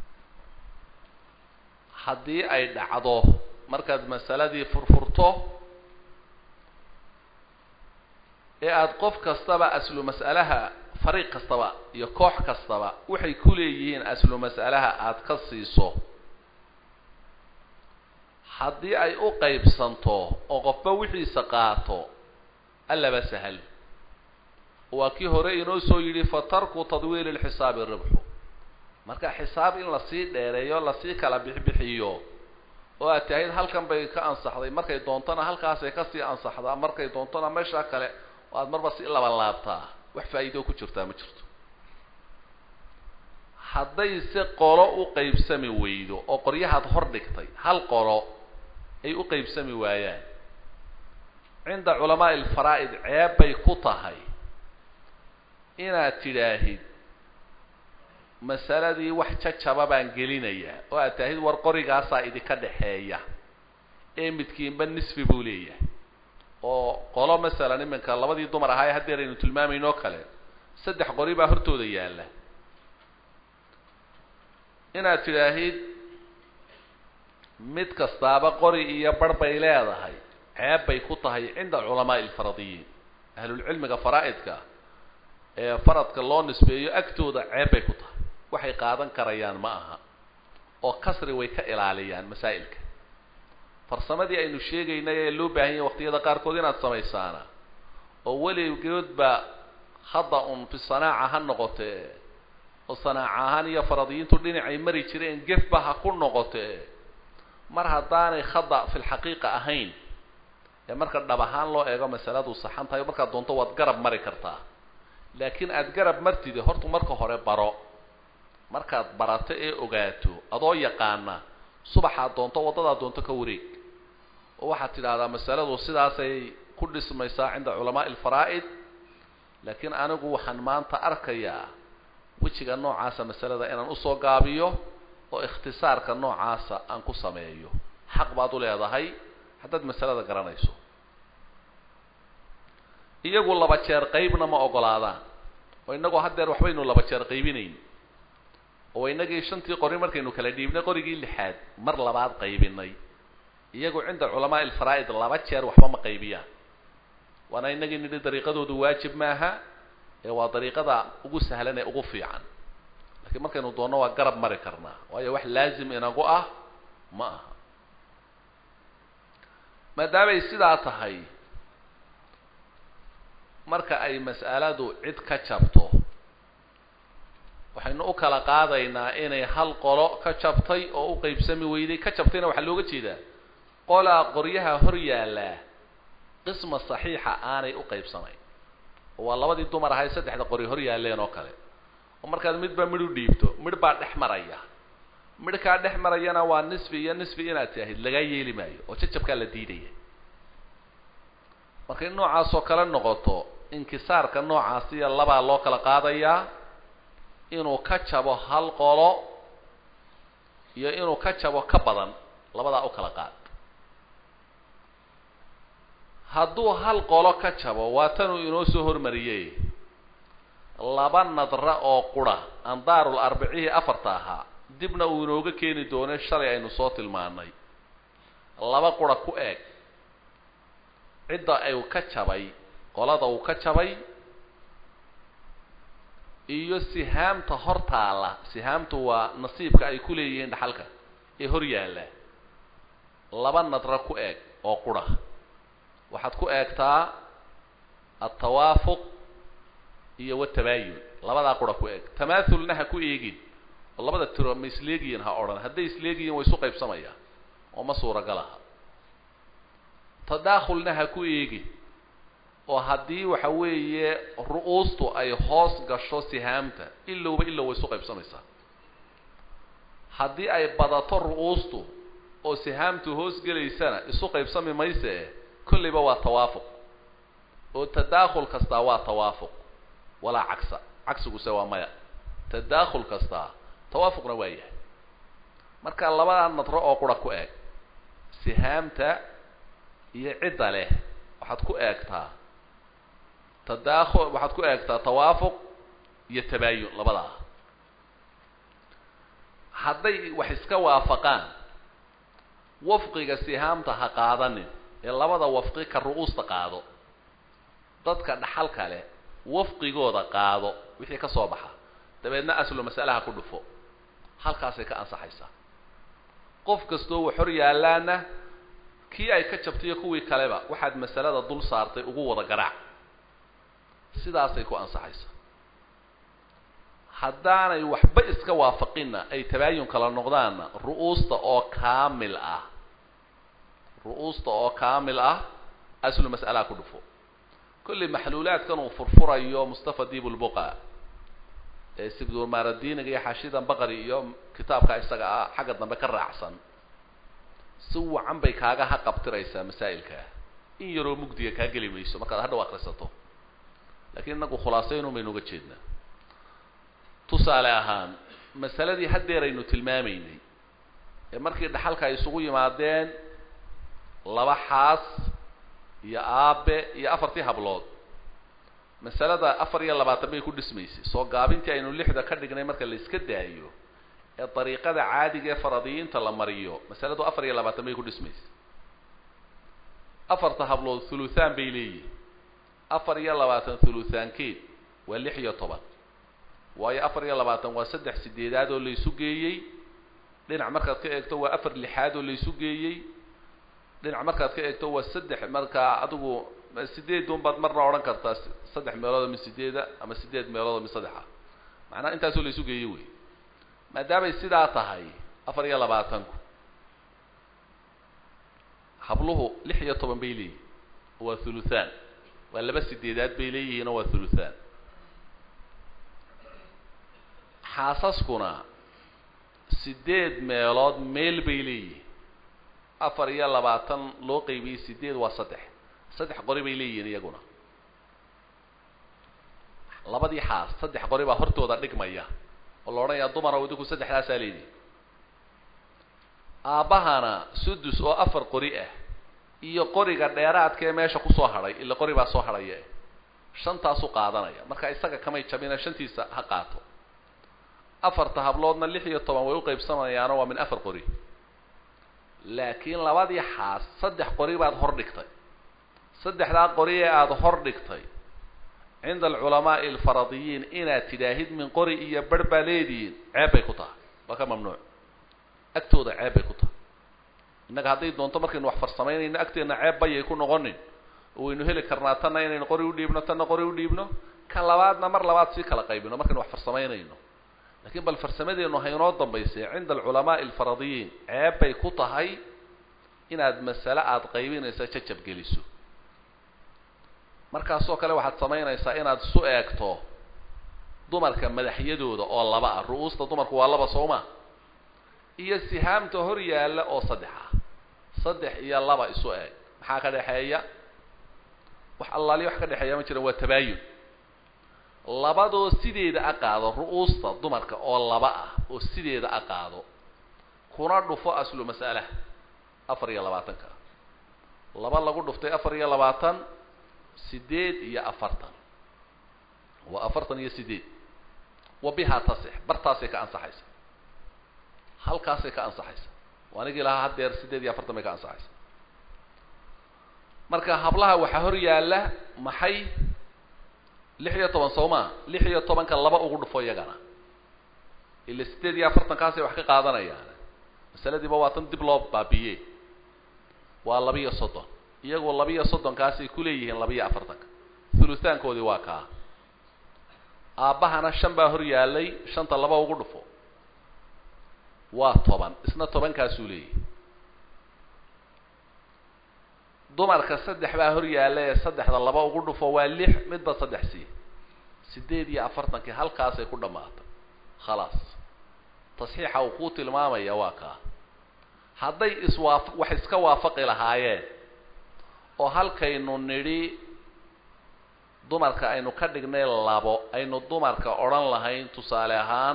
haddii ay dhacdo markaad masaladii furfurto ee aada qof kastaba aslu mas'alaha fariiq kastaba iyo koox kastaba waxay ku leeyihiin aslu mas'alaha aada ka siiso haddii ay u qaybsanto oo qofba wixiisa qaato allaba sahal waa kii hore inoo soo yidhi fa tarku tadwiili lxisaabi ribxu marka xisaab in lasii dheereeyo lasii kala bixbixiyo oo aad tahayd halkan bay ka ansaxday markay doontona halkaasay kasii ansaxdaa markay doontona meeshaa kale oo aada marba si laban laabtaa wax faa'iidoo ku jirtaa ma jirto hadday se qolo u qaybsami weydo oo qoryahaad hor dhigtay hal qolo ay u qaybsami waayaan cinda culamaa'i alfaraa'id ceeb bay ku tahay inaad tidhaahid masaladii wax jajaba baan gelinayaa oo aad tahid war qorigaasaa idinka dhexeeya ee midkiinba nisfi buu leeyahay oo qolo masalan iminka labadii dumar ahaa ee haddeer aynu tilmaamaynoo kale saddex qori baa hortooda yaalla inaad tidhaahid mid kastaaba qori iyo bar bay leedahay ceeb bay ku tahay cinda culamaa'i alfaradiyiin ahlulcilmiga faraa'idka ee faradka loo nisbeeyo agtooda ceeb bay ku tahay waxay qaadan karayaan ma aha oo kasri way ka ilaaliyaan masaa'ilka farsamadii aynu sheegaynay ee loo baahan yahay waqtiyada qaarkood inaad samaysaana oo weligoodba hadda un fi sanaaca ha noqotee oo sanaaca ahaan iyo faradiyiintu dhinacay mari jireen gefba ha ku noqotee mar haddaanay khada fi lxaqiiqa ahayn ee marka dhab ahaan loo eego masaladu saxan tahay markaad doonto waad garab mari kartaa laakiin aada garab martide hortu marka hore baro markaad barato ee ogaato adoo yaqaana subaxaad doonto waddadaad doonto ka wareeg oo waxaad tidhaahdaa masaladu sidaasay ku dhismaysaa cinda culamaa'i alfaraa'id laakiin anigu waxaan maanta arkayaa wejiga noocaasa masalada inaan usoo gaabiyo oo ikhtisaarka noocaasa aan ku sameeyo xaq baad u leedahay haddaad masalada garanayso iyagu laba jeer qaybna ma ogolaadaan oo innagoo haddeer waxbaynu laba jeer qaybinayn oo inagii shantii qori markaynu kala dhiibnay qorigii lixaad mar labaad qaybinay iyagu cinda culamaa'i alfaraa'id laba jeer waxba ma qaybiyaan waana inagii nidhi dariiqadoodu waajib maaha ee waa dariiqada ugu sahlan ee ugu fiican laakiin markaynu doonno waa garab mari karnaa waayo wax laazim inagu ah ma aha maadaamay sidaa tahay marka ay mas'aladu cid ka jabto waxaynu u kala qaadaynaa inay hal qolo ka jabtay oo u qaybsami weyday ka jabtayna waxaa looga jeedaa qolaa qoryaha hor yaallaa qisma saxiixa aanay u qaybsanayn oo waa labadii dumar ahay saddexda qori hor yaalleen oo kale oo markaad midba midh u dhiibto midh baa dhex maraya midhkaa dhex marayana waa nisfi iyo nisfi inaad tiahid lagaa yeeli maayo oo jajabkaa la diidaya markay noocaasoo kale noqoto inkisaarka noocaasiya labaa loo kala qaadayaa inuu ka jabo hal qolo iyo inuu ka jabo ka badan labadaa u kala qaad hadduu hal qolo ka jabo waa tanuu inoo soo hormariyey laba nadra oo qura andaarul arbicihii afarta ahaa dibna uu inooga keeni doonay shalay aynu soo tilmaanay laba qura ku eeg cidda uu ka jabay qolada uu ka jabay iyo sihaamta hor taalla sihaamtu waa nasiibka ay ku leeyihiin dhaxalka ee hor yaalla laba nadra ku eeg oo qura waxaad ku eegtaa altawaafuq iyo watabaayun labadaa qura ku eeg tamaathulna ha ku eegin oo labada tiro ma isleegiyin ha odhan hadday isleegiyin way isu qaybsamayaan oo ma suuragalaha tadaakhulna ha ku eegin oo haddii waxa weeye ru-uustu ay hoos gasho sihaamta ilowba ilow way isu qaybsamaysaa haddii ay badato ru-uustu oo sihaamtu hoos gelaysana isu qaybsami mayse kollayba waa tawaafuq oo tadaakhul kastaa waa tawaafuq walaa cagsa cagsiguse waa maya tadaakhul kastaa tawaafuqna waa yahay marka labadaa nadro oo qura ku eeg sihaamta iyo cidda leh waxaad ku eegtaa tadaakhul waxaad ku eegtaa tawaafuq iyo tabaayun labadaa hadday wax iska waafaqaan wafqiga sihaamta ha qaadanin ee labada wafqi ka ru-uusta qaado dadka dhaxal kale wafqigooda qaado wixii ka soo baxa dabeedna aslu mas'alaha ku dhufo halkaasay ka ansaxaysaa qof kastoo wax hor yaallaana kii ay ka jabtaiyo kuwii kaleba waxaad masalada dul saartay ugu wada garaac sidaasay ku ansaxaysaa haddaanay waxba iska waafaqinna ay tabaayun kala noqdaanna ru-uusta oo kaamil ah ru-uusta oo kaamil ah aslu mas'alaha ku dhufo kulli maxluulaadkan uu furfurayo mustafa diibulbuqa ee sibdulmaaradiiniga iyo xaashidan baqari iyo kitaabka isaga ah xagga dambe ka raacsan si wacan bay kaaga haqabtiraysaa masaa'ilkaa in yaroo mugdiga kaa geli mayso markaad hadhaw akrisato lakiin inagu khulaasaynun baynu uga jeednaa tusaale ahaan masaladii haddeer aynu tilmaamaynay ee markii dhaxalka ay isugu yimaadeen laba xaas iyo aabe iyo afartii hablood masalada afar iyo labaatan bay ku dhismaysay soo gaabintii aynu lixda ka dhignay marka la iska daayo ee dariiqada caadiga ee faradiyiinta la mariyo masaladu afar iyo labaatan bay ku dhismaysay afarta hablood thuluthaan bay leeyihin afar iyo labaatan thuluthaankeed waa lix iyo toban waayo afar iyo labaatan waa saddex sideedaad oo laysu geeyey dhinac markaad ka eegto waa afar lixaad oo laysu geeyey dhinac markaad ka eegto waa saddex markaa adigu sideedun baad marna odhan kartaa saddex meelood oo min sideeda ama sideed meelood oo min saddexa macnaha intaasoo laysu geeyey wey maadaamay sidaa tahay afar iyo labaatanku habluhu lix iyo toban bay leeyihin waa thuluthaan waa laba sideedaad bay leeyihiin oo waa thuluthaan xaasaskuna sideed meelood meel bay leeyihin afar iyo labaatan loo qaybiyey sideed waa saddex saddex qori bay leeyihiin iyaguna labadii xaas saddex qori baa hortooda dhigmaya oo la odhanayaa dumara idinku saddexdaasaa leedihi aabbahana sudus oo afar qori ah iyo qoriga dheeraadkaee meesha kusoo hadhay ila qori baa soo hadhaya shantaasu qaadanaya marka isaga kamay jabina shantiisa ha qaato afarta habloodna lix iyo toban way u qaybsamayaano waa min afar qori laakiin labadii xaas saddex qori baad hor dhigtay saddexdaa qori ee aada hor dhigtay cinda alculamaa'i alfaradiyiin inaad tidhaahid min qori iyo barh baa leedihiin ceeb bay ku tahay waa ka mamnuuc agtooda ceeb bay ku tahay innaga hadday doonto markaynu wax farsamaynayno agteenna ceeb bayay ku noqonin oo waynu heli karnaa tanna inaynu qori u dhiibno tanna qori u dhiibno ka labaadna mar labaad sii kala qaybino markaynu wax farsamaynayno lakiin bal farsamadeennu haynoo dambaysay cinda alculamaa'i alfaradiyiin ceeb bay ku tahay inaad masale aada qaybinaysa jajab geliso markaasoo kale waxaad samaynaysaa inaad isu eegto dumarka madaxyadooda oo laba ah ru-uusta dumarku waa laba sooma iyo sihaamta hor yaalla oo saddex ah saddex iyo laba isu eeg maxaa ka dhexeeya wax allaaliya wax ka dhexeeya ma jiran waa tabaayun labadoo sideeda a qaado ru-uusta dumarka oo laba ah oo sideeda a qaado kuna dhufo aslu mas'alaha afar iyo labaatanka laba lagu dhuftay afar iyo labaatan sideed iyo afartan waa afartan iyo sideed wa bihaa tasix bartaasay ka ansaxaysa halkaasay ka ansaxaysa anigii lahaa haddeer sideed iyo afartan bay ka ansaxaysa marka hablaha waxaa hor yaalla maxay lix iyo toban soo maa lix iyo tobanka laba ugu dhufo iyagana ila sideed iyo afartankaasay wax ka qaadanayaan masaladiiba waa tan dib loo baabiye waa labiyo soddon iyagoo labiyo soddonkaasay kuleeyihiin labiyo afartanka thuluthaankoodii waa kaa aabbahana shan baa hor yaallay shanta laba ugu dhufo waa toban isna tobankaasuu leeyahy dumarka saddex baa hor yaalla ee saddexda laba ugu dhufo waa lix midba saddex sii sideed iyo afartankii halkaasay ku dhammaatay khalaas tasxiixa uu kuu tilmaamaya waa kaa hadday iswaaf wax iska waafaqi lahaayeen oo halkaynu nidhi dumarka aynu ka dhignay labo aynu dumarka odhan lahayn tusaale ahaan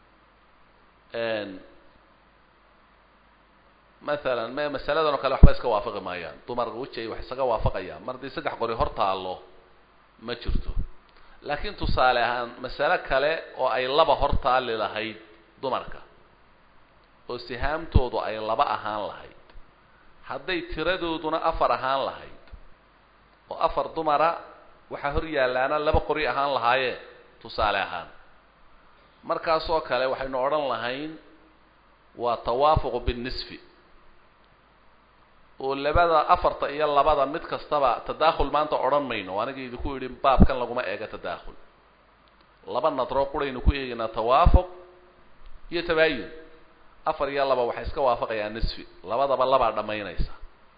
mathalan me masaladan oo kale waxba iska waafaqi maayaan dumarka weji ay wax isaga waafaqayaan mar haddii saddex qori hor taallo ma jirto laakiin tusaale ahaan masale kale oo ay laba hor taali lahayd dumarka oo sihaamtoodu ay laba ahaan lahayd hadday tiradooduna afar ahaan lahayd oo afar dumara waxaa hor yaallaana laba qori ahaan lahaayeen tusaale ahaan markaasoo kale waxaynu odhan lahayn waa tawaafuqu binnisfi oo labada afarta iyo labada mid kastaba tadaakhul maanta odhan mayno aniga idinku idhi baabkan laguma eega tadaakhul laba nadroo quraynu ku eegaynaa tawaafuq iyo tabaayun afar iyo laba waxay iska waafaqayaan nisfi labadaba labaa dhammaynaysa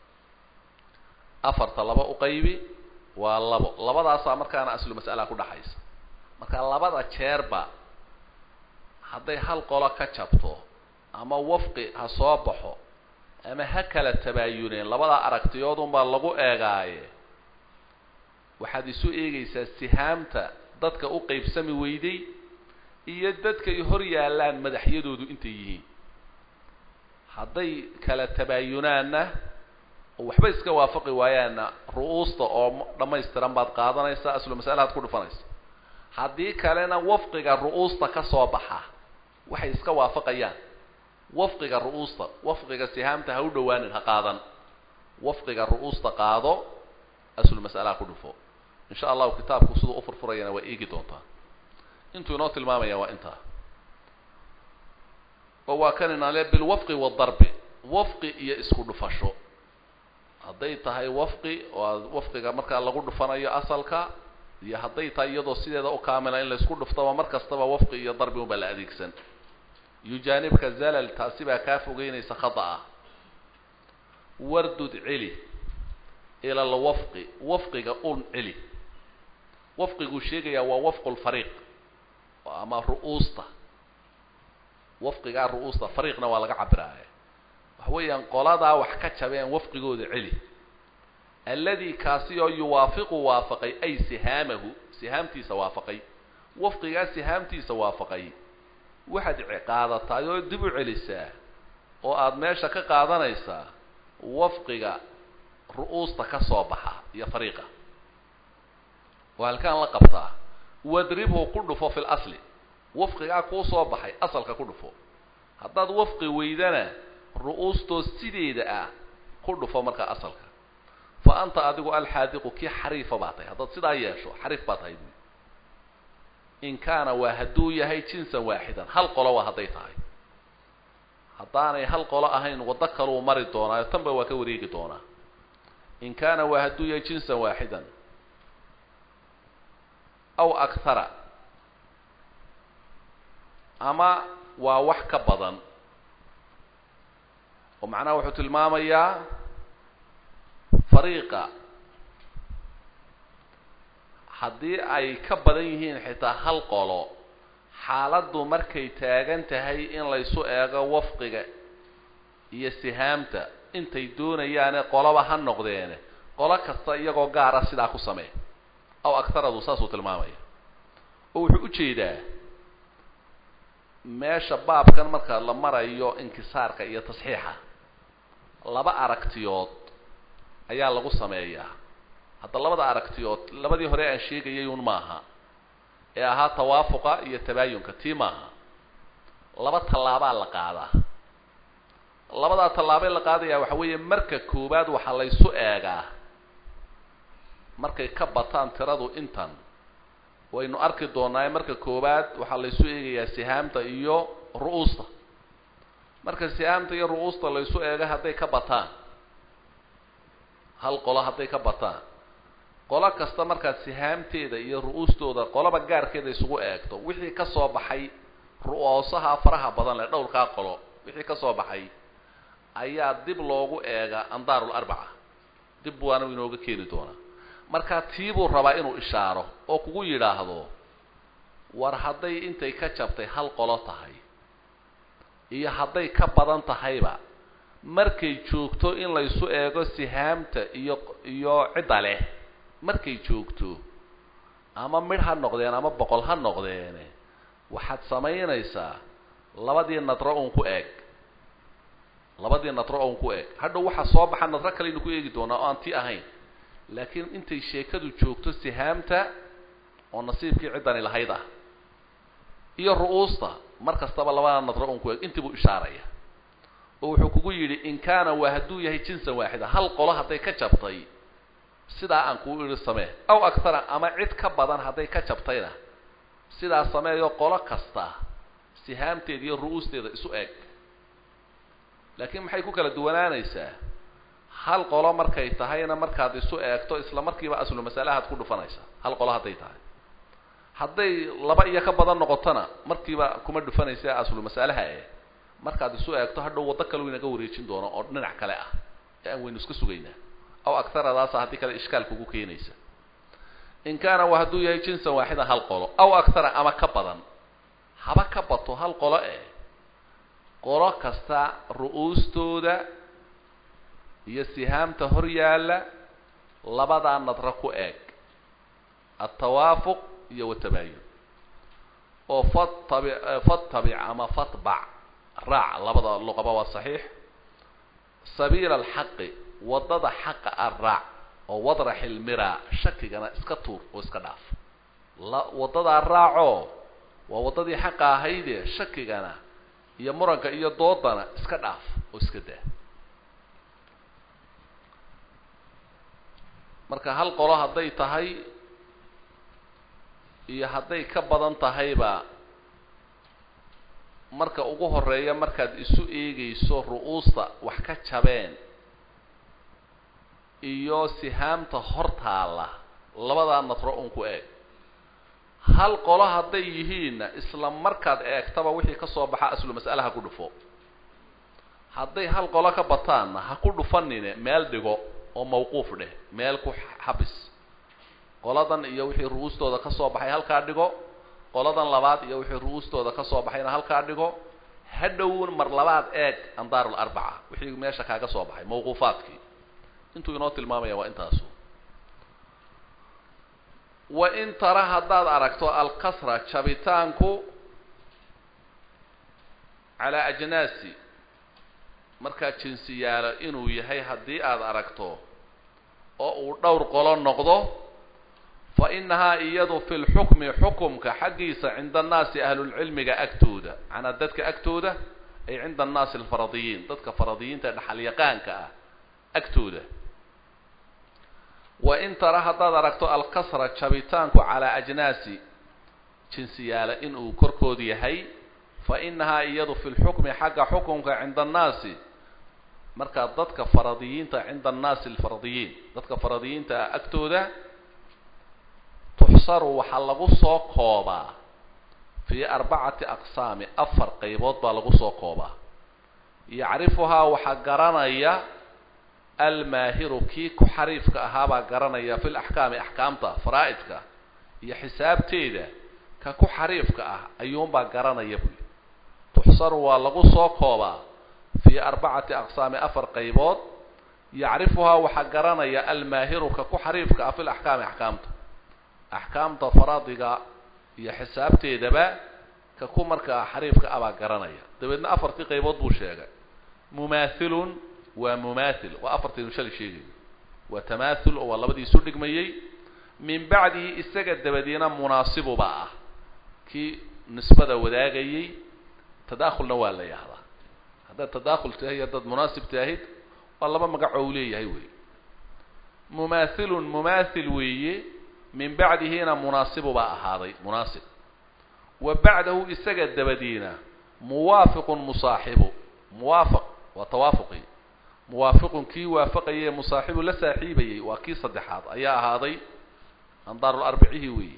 afarta laba u qaybi waa labo labadaasaa markaana aslu mas'alaa ku dhaxaysa marka labada jeerba hadday hal qolo ka jabto ama wafqi ha soo baxo ama ha kala tabaayuneen labadaa aragtiyoodunbaa lagu eegaaye waxaad isu eegaysaa sihaamta dadka u qaybsami weyday iyo dadkay hor yaallaan madaxyadoodu intay yihiin hadday kala tabaayunaanna oo waxba iska waafaqi waayaanna ru'uusta oo dhammaystiran baad qaadanaysaa aslu mas'alahaad ku dhufanaysa haddii kalena wafqiga ru'uusta ka soo baxa waxay iska waafaqayaan wafqiga ru'uusta wafqiga sihaamta ha u dhawaanin ha qaadan wafqiga ru'uusta qaado aslu mas'alaha ku dhufo insha allahu kitaabku siduu u furfurayana waa eegi doontaa intuu inoo tilmaamaya waa intaa oo waa kan inaale bilwafqi waadarbi wafqi iyo isku dhufasho hadday tahay wafqi oo wafqiga markaa lagu dhufanayo asalka iyo hadday tahay iyadoo sideeda u kaamila in laysku dhuftaba mar kastaba wafqi iyo darbi unbaa la adeegsan yujaanibka zalal taasi baa kaa fogeynaysa khata'a wardud celi ila alwafqi wafqiga un celi wafqiguu sheegayaa waa wafqu lfariiq ama ru'uusta wafqigaa ru'uusta fariiqna waa laga cabiraaye waxa weeyaan qoladaa wax ka jabeen wafqigooda celi alladii kaasi oo yuwaafiqu waafaqay ay sihaamahu sihaamtiisa waafaqay wafqigaa sihaamtiisa waafaqay waxaad qaadataay oo dib u celisaa oo aada meesha ka qaadanaysaa wafqiga ru'uusta ka soo baxa iyo fariiqa oo halkaan la qabtaa wadribhu ku dhufo fi lasli wafqigaa kuu soo baxay asalka ku dhufo haddaad wafqi weydana ru'uustoo sideeda ah ku dhufo markaa asalka fa anta adigu alxaadiqu kii xariifa baa tahay haddaad sidaa yeesho xariif baa tahay buui in kaana waa hadduu yahay jinsan waaxidan hal qolo waa hadday tahay haddaanay hal qolo ahayn waddo kaluu mari doonaayo tanba waa ka wareegi doonaa in kaana waa hadduu yahay jinsan waaxidan aw akhara ama waa wax ka badan oo macnaha wuxuu tilmaamayaa fariiqa haddii ay ka badan yihiin xitaa hal qolo xaaladdu markay taagan tahay in laysu eego wafqiga iyo sihaamta intay doonayaane qoloba ha noqdeene qolo kasta iyagoo gaara sidaa ku samee aw agtaradu saasuu tilmaamaya oo wuxuu ujeedaa meesha baabkan marka la marayo inkisaarka iyo tasxiixa laba aragtiyood ayaa lagu sameeyaa hadda labada aragtiyood labadii hore aan sheegayay un maaha ee ahaa tawaafuqa iyo tabaayunka tii maaha laba tallaabaa la qaadaa labadaa tallaabee la qaadayaa waxa weeye marka koowaad waxaa laysu eegaa markay ka bataan tiradu intan waynu arki doonaa marka koowaad waxaa laysu eegayaa sihaamta iyo ru-uusta marka sihaamta iyo ru-uusta laysu eega hadday ka bataan hal qolo hadday ka bataan qolo kasta markaad sihaamteeda iyo ru-uustooda qoloba gaarkeeda isugu eegto wixii ka soo baxay ru-oosaha faraha badan leh dhowrkaa qolo wixii ka soo baxay ayaa dib loogu eega andaarul arbaca dib waana inooga keeni doonaa markaa tiibuu rabaa inuu ishaaro oo kugu yidhaahdo war hadday intay ka jabtay hal qolo tahay iyo hadday ka badan tahayba markay joogto in laysu eego sihaamta iyo iyo cidda leh markay joogto ama midh ha noqdeen ama boqol ha noqdeene waxaad samaynaysaa labadii nadro uun ku eeg labadii nadro uun ku eeg hadhow waxaa soo baxa nadro kaleynu ku eegi doonaa oo aan ti ahayn laakiin intay sheekadu joogto sihaamta oo nasiibkii ciddani lahayd ah iyo ru-uusta mar kastaba labada nadro uun ku eeg intii buu ishaaraya oo wuxuu kugu yidhi in kaana waa hadduu yahay jinsan waaxida hal qolo hadday ka jabtay sidaa aan kuu idhi samee aw aktara ama cid ka badan hadday ka jabtayna sidaa sameeyo qolo kasta sihaamteeda iyo ru-uusteeda isu eeg laakiin maxay ku kala duwanaanaysaa hal qolo markay tahayna markaad isu eegto isla markiiba aslu masalahaad ku dhufanaysaa hal qolo hadday tahay hadday laba iyo ka badan noqotona markiiba kuma dhufanaysa aslu masalaha e markaad isu eegto hadhow waddo kale inaga wareejin doono oo dhinac kale ah ee aan waynu iska sugaynaa aw aktaradaasa haddii kale ishkaal kugu keenaysa in kaana wa hadduu yahay jinsan waaxida hal qolo aw aktara ama ka badan haba ka bato hal qolo eh qolo kasta ru-uustooda iyo sihaamta hor yaalla labadaa nadro ku eeg altawaafuq iyo watabaayun oo fatabi fattabic ama fatbac raac labada luqaba waa saxiix sabiila alxaqi waddada xaqa a raac oo wadrax ilmira shakigana iska tuur oo iska dhaaf la waddadaa raacoo waa waddadii xaqa ahayde shakigana iyo muranka iyo doodana iska dhaaf oo iska daa marka hal qolo hadday tahay iyo hadday ka badan tahayba marka ugu horeeya markaad isu eegayso ru-uusta wax ka jabeen iyo sihaamta hor taalla labadaa nadro un ku eeg hal qolo hadday yihiinna isla markaad eegtaba wixii ka soo baxa aslu mas'ale ha ku dhufo hadday hal qolo ka bataanna ha ku dhufanine meel dhigo oo mawquuf dheh meel ku xabis qoladan iyo wixii ru-uustooda ka soo baxay halkaa dhigo qoladan labaad iyo wixii ru-uustooda ka soo baxayna halkaa dhigo hadhown mar labaad eeg andaarul arbaca wixii meesha kaaga soo baxay mawquufaadkii intuu inoo tilmaamaya waa intaasu wa in tara haddaad aragto alkasra jabitaanku calaa ajnaasi markaa jinsiyaalo inuu yahay haddii aad aragto oo uu dhowr qolo noqdo fa inahaa iyadu fi lxukmi xukumka xaggiisa cinda annaasi ahlulcilmiga agtooda macnaa dadka agtooda ay cinda annaasi alfaradiyiin dadka faradiyiinta dhaxalyaqaanka ah agtooda wa in tara haddaad aragto alkasra jabitaanku calaa ajnaasi jinsiyaala inuu korkood yahay fa inahaa iyadu fi lxukmi xagga xukumka cinda annaasi markaa dadka faradiyiinta cinda annaasi alfaradiyiin dadka faradiyiinta ah agtooda tuxsaru waxaa lagu soo koobaa fii arbacati aqsaami afar qaybood baa lagu soo koobaa yacrifuhaa waxaa garanaya almaahiru kii ku xariifka ahaabaa garanaya fi laxkaami axkaamta faraa'idka iyo xisaabteeda ka ku xariifka ah ayuunbaa garanaya buy tuxsaru waa lagu soo koobaa fii arbacati aqsaami afar qaybood yacrifuhaa waxaa garanaya almaahiru ka ku xariifka ah fi laxkaami axkaamta axkaamta faraadiga iyo xisaabteedaba ka ku markaa xariifka ah baa garanaya dabeedna afartii qaybood buu sheegay mumaathilun waa mumaathil waa afartaynu shalay sheegayo waa tamaathul oo waa labadii isu dhigmayey min bacdihi isaga dabadiina munaasibuba ah kii nisbada wadaagayey tadaakhulna waa la yahdaa haddaad tadaakhul tahay haddaad munaasib tahid waa laba magacoo u leeyahay wey mumaathilun mumaathil weeye min bacdihina munaasibu baa ahaaday munaasib wa bacdahu isaga dabadiina muwaafiqun musaaxibu muwaafaq waa tawaafuqii muwaafiqun kii waafaqayay ee musaaxibu la saaxiibayey waa kii saddexaad ayaa ahaaday andaaru arbicihi weeye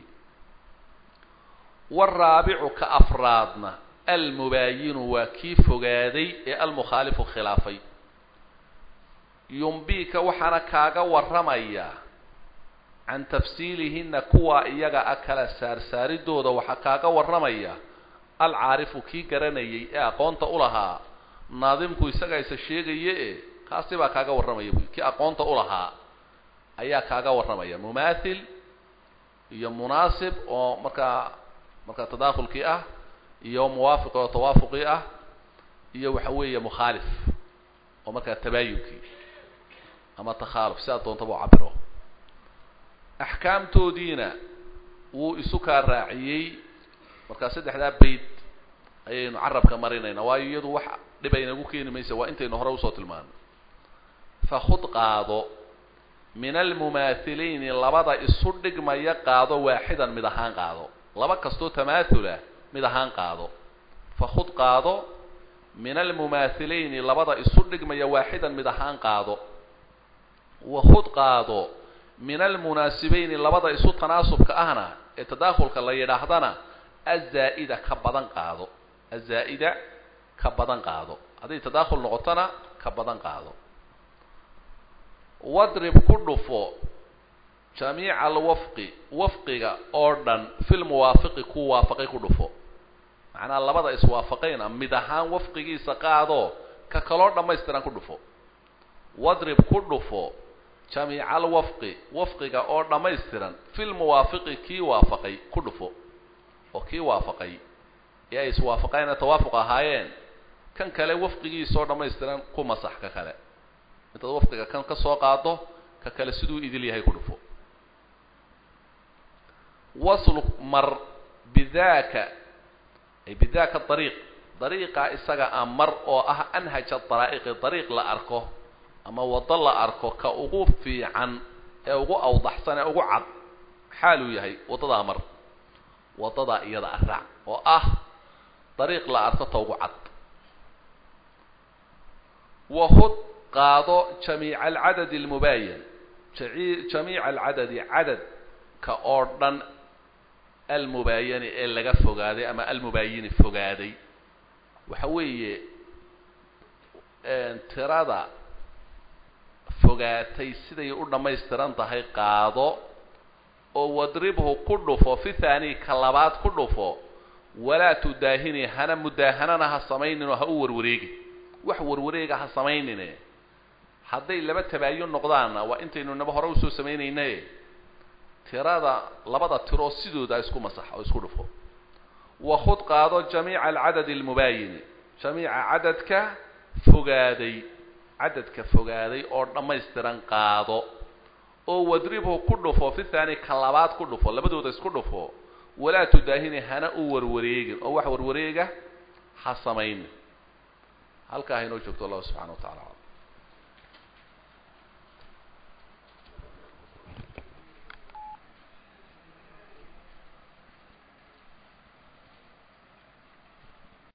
waraabicu ka afraadna almubaayinu waa kii fogaaday ee almukhaalifu khilaafay yumbiika waxaana kaaga warramaya can tafsiilihina kuwaa iyaga a kala saarsaaridooda waxaa kaaga warramaya alcaarifu kii garanayay ee aqoonta u lahaa naadimku isagaa isa sheegaye e kaasi baa kaaga warramaya buy kii aqoonta u lahaa ayaa kaaga warramaya mumaathil iyo munaasib oo markaa markaa tadaakhulkii ah iyo muwaafiq oo tawaafuqii ah iyo waxa weeye mukhaalif oo markaa tabaayunkii ama takhaaluf sidaa doontaba u cabiro axkaamtoodiina wuu isu kaa raaciyey markaa saddexdaa bayd ayaynu carabka marinaynaa waayo iyadu wax dhib aynagu keeni maysa waa intaynu hore usoo tilmaanay fakhud qaado min almumaathiliini labada isu dhigmaya qaado waaxidan mid ahaan qaado laba kastoo tamaathula mid ahaan qaado fakhud qaado min almumaathiliini labada isu dhigmaya waaxidan mid ahaan qaado wakhud qaado min almunaasibayni labada isu tanaasubka ahna ee tadaakhulka la yidhaahdana azaa'ida ka badan qaado azaa'ida ka badan qaado hadday tadaakhul noqotona ka badan qaado wadrib ku dhufo jamiica alwafqi wafqiga oo dhan filmuwaafiqi ku waafaqay ku dhufo macnaha labada iswaafaqayna mid ahaan wafqigiisa qaado ka kaloo dhammaystiran ku dhufo wadrib ku dhufo jamiica alwafqi wafqiga oo dhammaystiran filmuwaafiqi kii waafaqay ku dhufo oo kii waafaqay ee ay iswaafaqayna tawaafuq ahaayeen kan kale wafqigiisaoo dhammaystiran ku masax ka kale intaad wafqiga kan ka soo qaado ka kale siduu idil yahay ku dhufo wasluk mar bidaaka ay bidaaka dariiq dariiqa isaga a mar oo ah anhaja daraa'iqi dariiq la arko ama waddo la arko ka ugu fiican ee ugu awdaxsan ee ugu cad xaaluu yahay waddadaa mar waddadaa iyada araac oo ah dariiq la arko ta ugu cad wahud qaado jamiica alcadadi almubaayan jamiica alcadadi cadadka oo dhan almubaayani ee laga fogaaday ama almubaayini fogaaday waxa weeye tirada fogaatay siday u dhammaystiran tahay qaado oo wadribhu ku dhufo fi thaani ka labaad ku dhufo walaa tudaahini hana mudaahanana ha samayninoo ha u warwareegi wax warwareega ha samaynine hadday laba tabaayun noqdaanna waa intaynu naba hore usoo samaynaynaye tirada labada tiroo sidooda isku masax oo isku dhufo wakhud qaado jamiica alcadadi almubaayini jamiica cadadka fogaaday cadadka fogaaday oo dhammaystiran qaado oo wadribhu ku dhufo fi thaani ka labaad ku dhufo labadooda isku dhufo walaa tudaahini hana u warwareegin oo wax warwareega ha samaynin halkaa haynoo joogto allahu subxana wa tacala